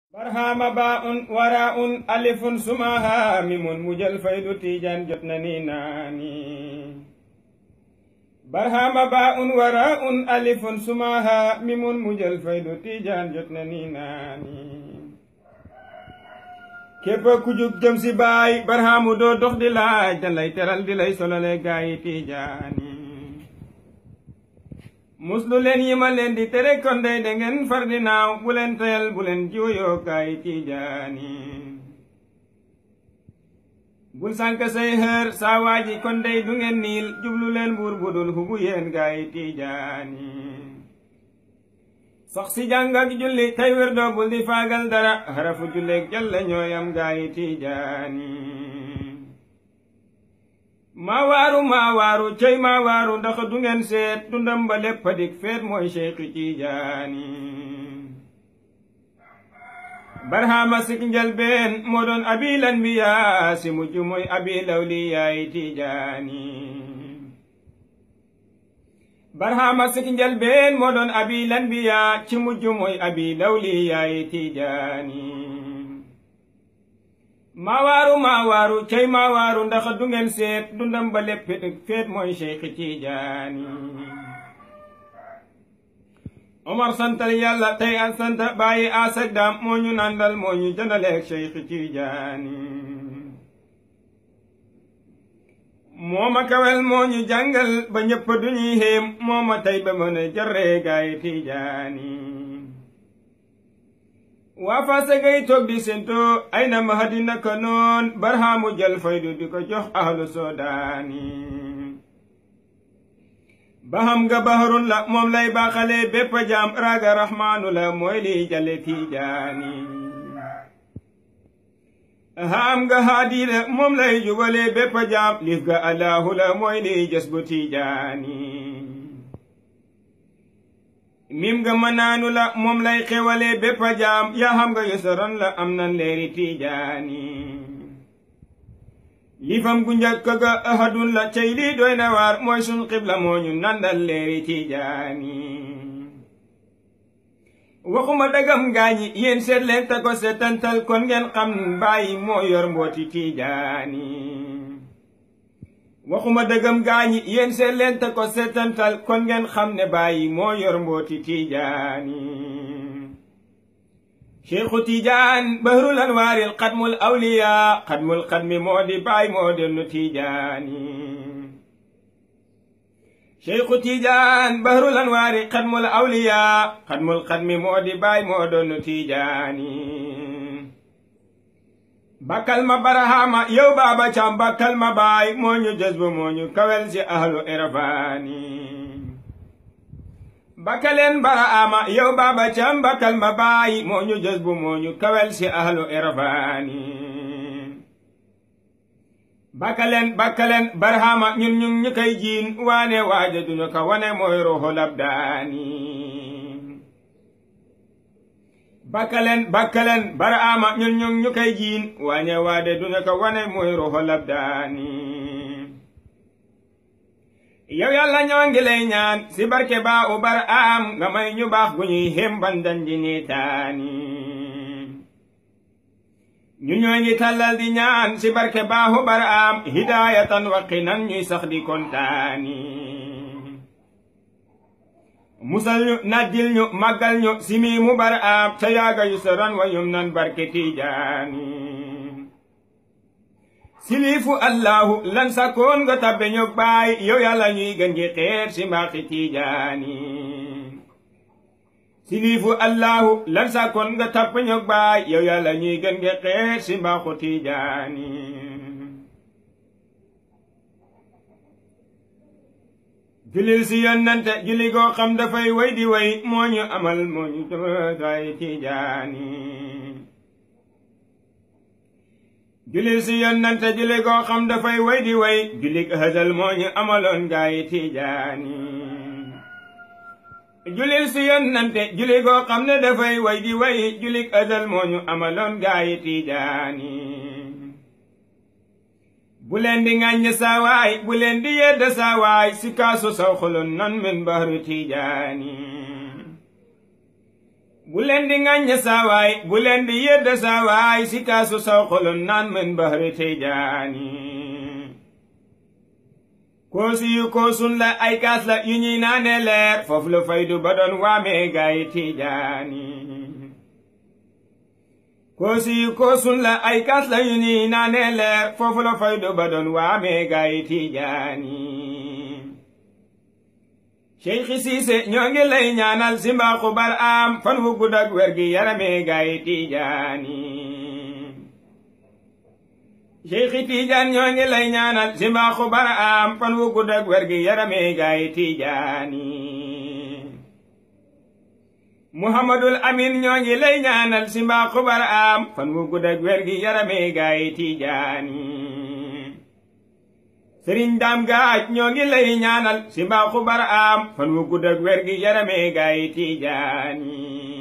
barhama baun waraun alifun sumaha mimun mujal faydu tijan jot na ni naani barhama baun waraun alifun sumaha mimun mujal faydu tijan jot na ni naani képp ku jug jëm si baay barhamu doo dox di laaj dan lay teral di lay solole gaayi tijaani muslu leen yi ma leen di tere kon dey da ngeen far di naaw bu leen tayal bu leen jiwuyoo kaay tijaani bul sànk say xër saa waaji kon dey du ngeen niil jublu leen buur budul hubu yeen gaay tijaani sax si jàng ak julli tey wér doo bul di faagal dara xarafu julleeg jalla ñooyam gaay tijaani maa waaru maa waaru cey maa waaru ndax du ngeen seet dundam ba lépp a dik feet mooy Cheikh Tijaani barhama sik njalbeen moo doon abil anbiya si mujj mooy abil awliyaay Tijaani barhama sik njalbeen moo doon abil anbiya ci mujj mooy abil awliyaay Tijaani maa waaru maa waaru cey maa waaru ndax du ngeen seet dundam ba lépp feet mooy Cheikh Tijaani Omar santal yàlla tey an sant bàyyi asak daam moo ñu nandal moo ñu jëndaleeg Cheikh Tijaani moo ma kawel moo ñu jàngal ba ñëpp duñuy xéem moo ma tey ba mën a jarree gaay Tijaani waa faase gay toog di sento ay na mahadi naka noon barhaamu jël faydu di ko jox ahlu soodaani baham nga baharun la moom lay baaxale bépp jaam raaga rahmaanu la mooy liy jale tiijaani haam nga haadi la moom lay jubale bépp jaam lif ga allahu la mooy liy jes bu tiijaani mim nga mënaanu la moom lay xewale bépp jaam yaa xam nga yosoron la am nan leeri tiijaani lifam gu njëkk ga ahadun la cey lii doy na waar mooy sun xibla moo ñu nandal leeri tiijaani waxuma dagam gaañi yéen seet leen ta ko seetantal kon ngeen xam bàyyi moo yor mbooti tiijaani waxuma dëggam gaañi yéen seet leen te ko seetantal kon ngeen xam ne bàyyi moo yor mbooti tiijaani cheikhu tiijaan bahrul anwaaril xadmul awliya xadmul xadmi moo di baay moo dennu tiijaani cheikhu tiijaan bahrul anwaari xadmul awliya xadmul xadmi moo di baay moo dennu tiijaani bakkal ma barahama yow baaba cam bakkal ma baay moo ñu jazbu moo ñu kawel si ahlu irfaani bakkaleen barahama yow baaba cam bakkal ma baay moo ñu jazbu moo ñu kawel si ahlu irfaani bakkaleen bakkaleen barahama ñun ñun ñu koy jiin waane waaja duñu ko wane mooy ruuxu labdaani bakkaleen bakkaleen baraama ñun ñu ñu koy jiin waañe waade duñu ko wane mooy ruuxu labdaani yow yàlla ñoo ngi lay ñaan si barke baa u baraam nga may ñu baax gu ñuy xemban dandi niitaani ñu ñoo ngi tàllal di ñaan si barke baa u baraam hidaayatan waqinan ñuy sax di kontaani musal ñu naddil ñu màggal ñu simi mu bar aam ca yaaga yu soron wa yum nan barke tiijaani silifu allahu lan sakoon nga tabbe ñu baay yow yàlla ñuy gën gi xeer si mbaaxi tiijaani silifu allahu lan sakoon nga tabbe ñu baay yow yàlla ñuy gën gi xeer si mbaaxu tiijaani julil si yonnante julli goo xam dafay way di way moo ñu amal moo ñu jëmagaay tiijaani julil si yonnante julli goo xam dafay way di way julli hasal moo ñu amaloon gaay tiijaani julil si yonnante julli goo xam ne dafay way di way julli hasal moo ñu amaloon gaay tiijaani bu leen di ŋàññ saawaay bu leen di yedd saawaay si kaasu saw xulun nan min bahru tiijaani bu leen di ŋàññe saawaay bu leen di yedd saawaay si kaasu saw xolon naan mën bahri Tijaani koosi yu koosun la ay kaas la yu ñuy naane leer foofu la faydu ba doon waamee gaayi Tijaani koosi yu koosun la ay kaas la yu ñuy naane leer foofu la faydu ba doon waamee gaayi Tijaani Cheikh Siise ñoo ngi lay ñaanal si mbaaxu bar am fan wu gudd ak wér gi yaramee gaayi Tijaani Cheikh Tijaan ñoo ngi lay ñaanal si mbaaxu bar am fan wu gudd ak wér gi yaramee gaayi Tijaani Muhammadul Amin ñoo ngi lay ñaanal si mbaaxu bar am fan wu gudd ak wér gi yaramee gaayi Tijaani sëriñ daam gaaj ñoo ngi lay ñaanal si mbaaxu bar am fan wu gudd ak wér gi yaramee gaayi Tijaani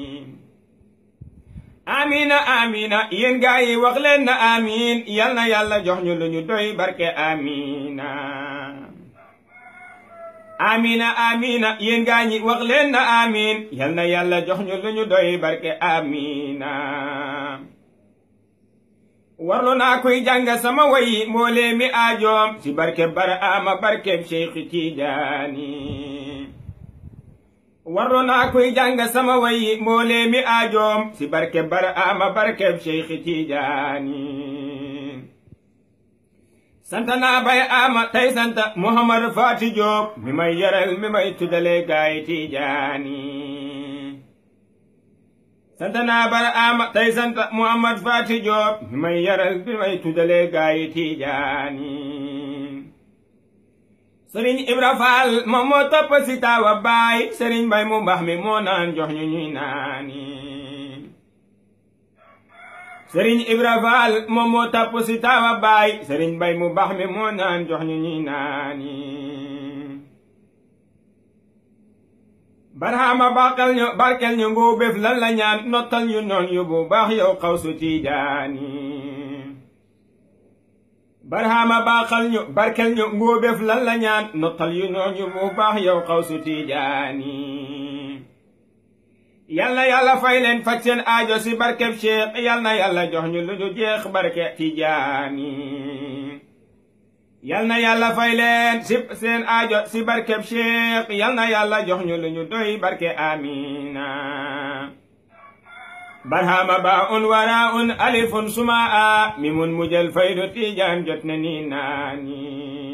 amina amina yéen gaa yi wax leen na amin yal na yàlla jox ñu lu ñu doy barke amina amina amina yéen gaa ñi wax leen na amin yal na yàlla jox ñu lu ñu doy barke amina warlu naa koy jàng sama wayi mboolee mi aajoom si barke bara ama barkeb Cheikh Tijaani warlu naa koy jàng sama wayi mboolee mi aajoom si barke bara ama barkeb Cheikh Tijaani sant naa bay ama tey sant Muhammad Faati Joob mi may yaral mi may tuddale gaay Tijaani sant naa bara ama tey sant Muhammad Faati Joob mi may yaral mi may tuddale gaay Tijaani sëriñ Ibra Faal moom moo topp si taawa baay sëriñ Mbay mu mbax mi moo naan jox ñu ñuy naani sëriñ Ibra Faal moom moo topp si taawa baay sëriñ Mbay mu mbax mi moo naan jox ñu ñuy naani barhama barkel ñu barkel ñu ngoo béf lan la ñaan nottal ñu noon yu bu baax yow xawsu Tijaani barhama baaxal ñu barkel ñu ngóobeef lan la ñaan nottal yu nooñu bu baax yow xawsu tijaani yal na yàlla fay leen faj seen aajo si barkeb cheikh yal na yàlla jox ñu lu ñu jeex barke tijaani yal na yàlla fay leen si seen aajo si barkeb cheikh yal na yàlla jox ñu lu ñu doy barke amina barhama ba un wara un alifun suma a mi mun mujjal faydu tijaan jot na ni naani